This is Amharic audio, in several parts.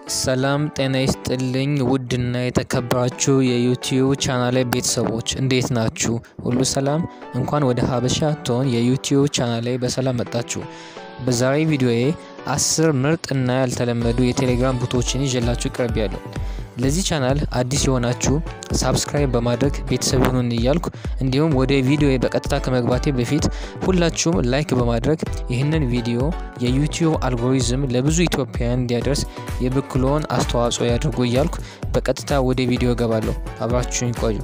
ሰላም ጤና ይስጥልኝ ውድና የተከበራችሁ የዩቲዩብ ቻናሌ ቤተሰቦች እንዴት ናችሁ? ሁሉ ሰላም? እንኳን ወደ ሀበሻ ቶን የዩቲዩብ ቻናሌ በሰላም መጣችሁ። በዛሬ ቪዲዮዬ አስር ምርጥ እና ያልተለመዱ የቴሌግራም ቦቶችን ይዤላችሁ ቀርብ ያለው ለዚህ ቻናል አዲስ የሆናችሁ ሳብስክራይብ በማድረግ ቤተሰብ ይሁኑን እያልኩ እንዲሁም ወደ ቪዲዮ በቀጥታ ከመግባቴ በፊት ሁላችሁም ላይክ በማድረግ ይህንን ቪዲዮ የዩቲዩብ አልጎሪዝም ለብዙ ኢትዮጵያውያን እንዲያደርስ የበኩልዎን አስተዋጽኦ ያድርጉ እያልኩ በቀጥታ ወደ ቪዲዮ እገባለሁ። አብራችሁኝ ቆዩ።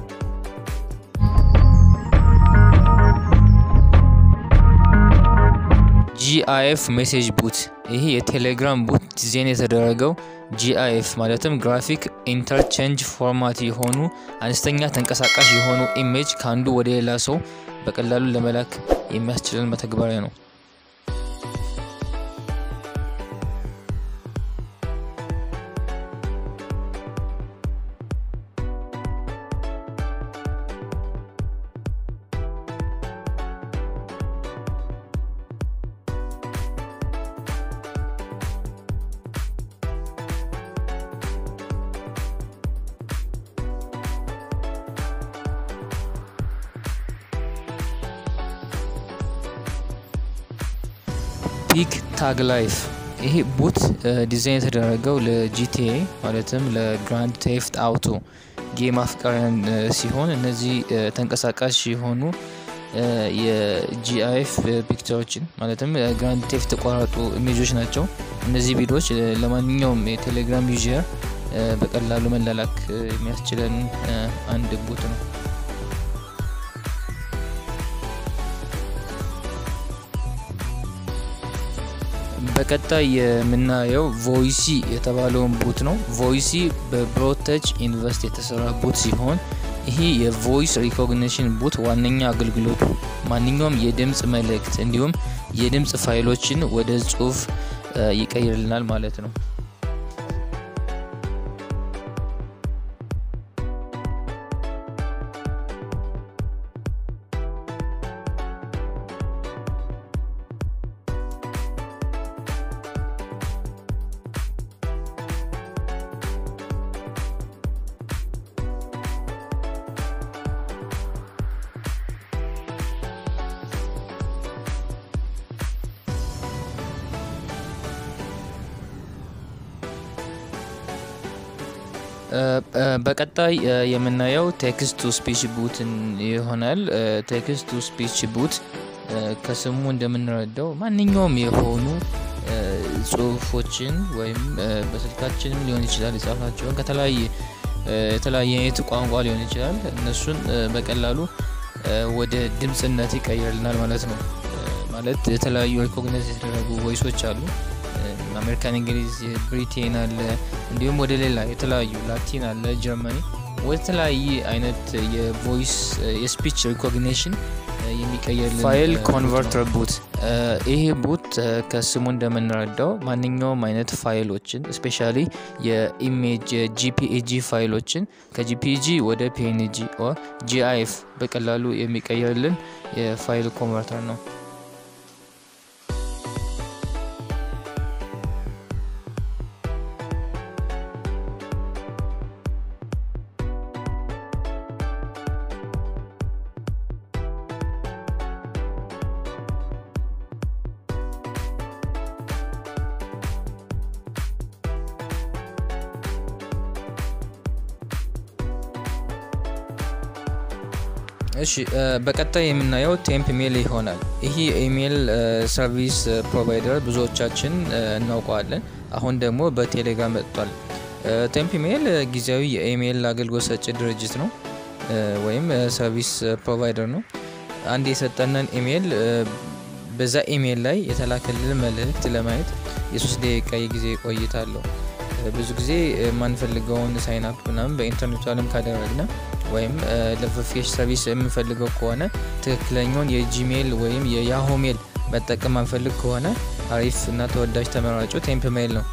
ጂአይኤፍ ሜሴጅ ቡት ይህ የቴሌግራም ቡት ዲዛይን የተደረገው ጂአይኤፍ ማለትም ግራፊክ ኢንተርቼንጅ ፎርማት የሆኑ አነስተኛ ተንቀሳቃሽ የሆኑ ኢሜጅ ከአንዱ ወደ ሌላ ሰው በቀላሉ ለመላክ የሚያስችለን መተግበሪያ ነው። ፒክ ታግ ላይፍ ይሄ ቡት ዲዛይን የተደረገው ለጂቲኤ ማለትም ለግራንድ ቴፍት አውቶ ጌም አፍቃሪያን ሲሆን እነዚህ ተንቀሳቃሽ የሆኑ የጂአይኤፍ ፒክቸሮችን ማለትም ግራንድ ቴፍት የተቋረጡ ኢሜጆች ናቸው። እነዚህ ቪዲዮዎች ለማንኛውም የቴሌግራም ዩዘር በቀላሉ መላላክ የሚያስችለን አንድ ቡት ነው። በቀጣይ የምናየው ቮይሲ የተባለውን ቡት ነው። ቮይሲ በብሮተች ኢንቨስት የተሰራ ቡት ሲሆን ይህ የቮይስ ሪኮግኒሽን ቡት ዋነኛ አገልግሎቱ ማንኛውም የድምፅ መልእክት እንዲሁም የድምፅ ፋይሎችን ወደ ጽሁፍ ይቀይርልናል ማለት ነው። በቀጣይ የምናየው ቴክስት ቱ ስፒች ቡት ይሆናል። ቴክስት ቱ ስፒች ቡት ከስሙ እንደምንረዳው ማንኛውም የሆኑ ጽሁፎችን ወይም በስልካችንም ሊሆን ይችላል የጻፍናቸውን ከተለያየ የተለያየ አይነት ቋንቋ ሊሆን ይችላል እነሱን በቀላሉ ወደ ድምፅነት ይቀይርልናል ማለት ነው። ማለት የተለያዩ ሪኮግናይዝ የተደረጉ ቮይሶች አሉ። አሜሪካን፣ እንግሊዝ፣ ብሪቴን አለ እንዲሁም ወደ ሌላ የተለያዩ ላቲን አለ፣ ጀርመኒ ወደ ተለያየ አይነት የቮይስ የስፒች ሪኮግኒሽን የሚቀየርልን ፋይል ኮንቨርተር ቡት። ይሄ ቡት ከስሙ እንደምንረዳው ማንኛውም አይነት ፋይሎችን ስፔሻሊ የኢሜጅ ጂፒኤጂ ፋይሎችን ከጂፒኤጂ ወደ ፒኤንጂ ጂአይኤፍ በቀላሉ የሚቀየርልን የፋይል ኮንቨርተር ነው። እሺ በቀጣይ የምናየው ቴምፕ ሜል ይሆናል። ይህ ኢሜል ሰርቪስ ፕሮቫይደር ብዙዎቻችን እናውቀዋለን። አሁን ደግሞ በቴሌግራም መጥቷል። ቴምፕ ሜል ጊዜያዊ የኢሜል አገልግሎት ሰጪ ድርጅት ነው ወይም ሰርቪስ ፕሮቫይደር ነው። አንድ የሰጠንን ኢሜል በዛ ኢሜል ላይ የተላከልን መልእክት ለማየት የሶስት ደቂቃ የጊዜ ቆይታ አለው። ብዙ ጊዜ የማንፈልገውን ሳይናፕ ምናምን በኢንተርኔቱ አለም ካደረግነ ወይም ለቨሪፊኬሽን ሰርቪስ የምንፈልገው ከሆነ ትክክለኛውን የጂሜል ወይም የያሆ ሜል መጠቀም ማንፈልግ ከሆነ አሪፍ እና ተወዳጅ ተመራጩ ቴምፕ ሜል ነው።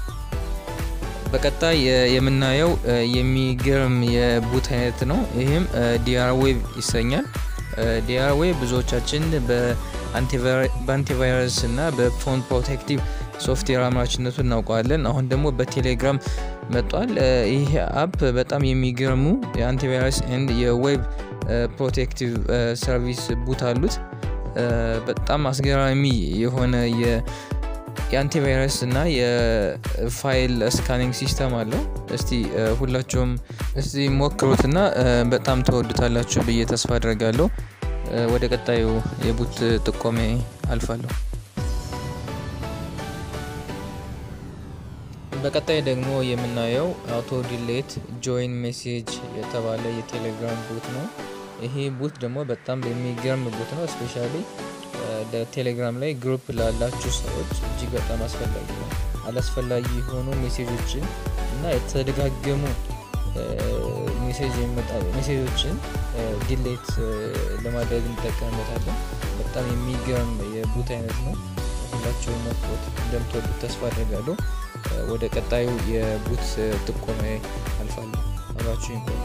በቀጣይ የምናየው የሚገርም የቡት አይነት ነው። ይህም ዲአር ዌብ ይሰኛል። ዲአር ዌብ ብዙዎቻችን በአንቲቫይረስ እና በፎን ፕሮቴክቲቭ ሶፍትዌር አምራችነቱ እናውቀዋለን። አሁን ደግሞ በቴሌግራም መጧል። ይህ አፕ በጣም የሚገርሙ የአንቲቫይረስ ኤንድ የዌብ ፕሮቴክቲቭ ሰርቪስ ቡት አሉት። በጣም አስገራሚ የሆነ የአንቲቫይረስ እና የፋይል ስካኒንግ ሲስተም አለው። እስቲ ሁላችሁም እስቲ ሞክሩትና በጣም ተወዱታላችሁ ብዬ ተስፋ አድርጋለሁ። ወደ ቀጣዩ የቡት ጥቆሜ አልፋለሁ። በቀጣይ ደግሞ የምናየው አውቶ ዲሌት ጆይን ሜሴጅ የተባለ የቴሌግራም ቡት ነው። ይሄ ቡት ደግሞ በጣም የሚገርም ቡት ነው። እስፔሻሊ ቴሌግራም ላይ ግሩፕ ላላችሁ ሰዎች እጅግ በጣም አስፈላጊ ነው። አላስፈላጊ የሆኑ ሜሴጆችን እና የተደጋገሙ ሜሴጆችን ዲሌት ለማድረግ እንጠቀምበታለን። በጣም የሚገርም የቡት አይነት ነው። ሁላችሁም ሞክሩት፣ እንደምትወዱት ተስፋ አድርጋለሁ። ወደ ቀጣዩ የቡት ጥቆማ አልፋለሁ። አብራችሁ ይቆዩ።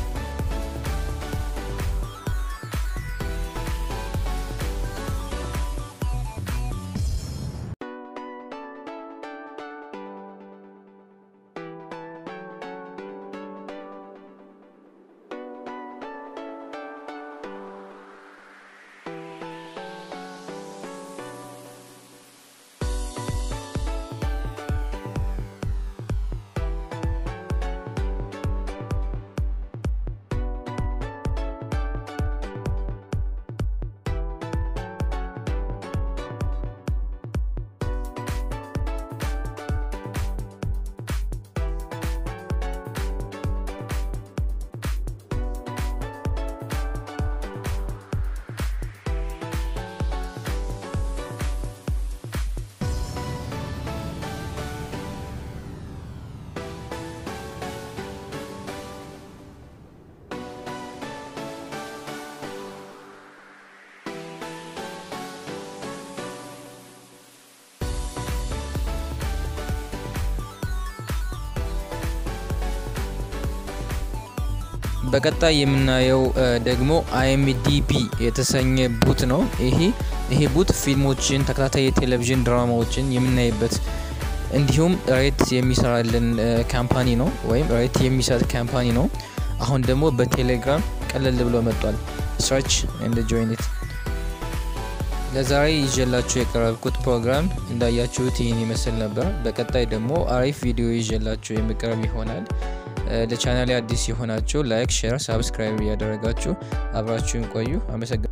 በቀጣይ የምናየው ደግሞ አይኤምዲቢ የተሰኘ ቡት ነው። ይሄ ይሄ ቡት ፊልሞችን፣ ተከታታይ የቴሌቪዥን ድራማዎችን የምናይበት እንዲሁም ሬት የሚሰራልን ካምፓኒ ነው፣ ወይም ሬት የሚሰጥ ካምፓኒ ነው። አሁን ደግሞ በቴሌግራም ቀለል ብሎ መጥቷል። ሰርች ኤንድ ጆይኒት። ለዛሬ ይዤላችሁ የቀረብኩት ፕሮግራም እንዳያችሁት ይህን ይመስል ነበር። በቀጣይ ደግሞ አሪፍ ቪዲዮ ይዤላችሁ የሚቀርብ ይሆናል። ለቻናሌ አዲስ የሆናችሁ ላይክ፣ ሼር፣ ሳብስክራይብ እያደረጋችሁ አብራችሁን ቆዩ። አመሰግናለሁ።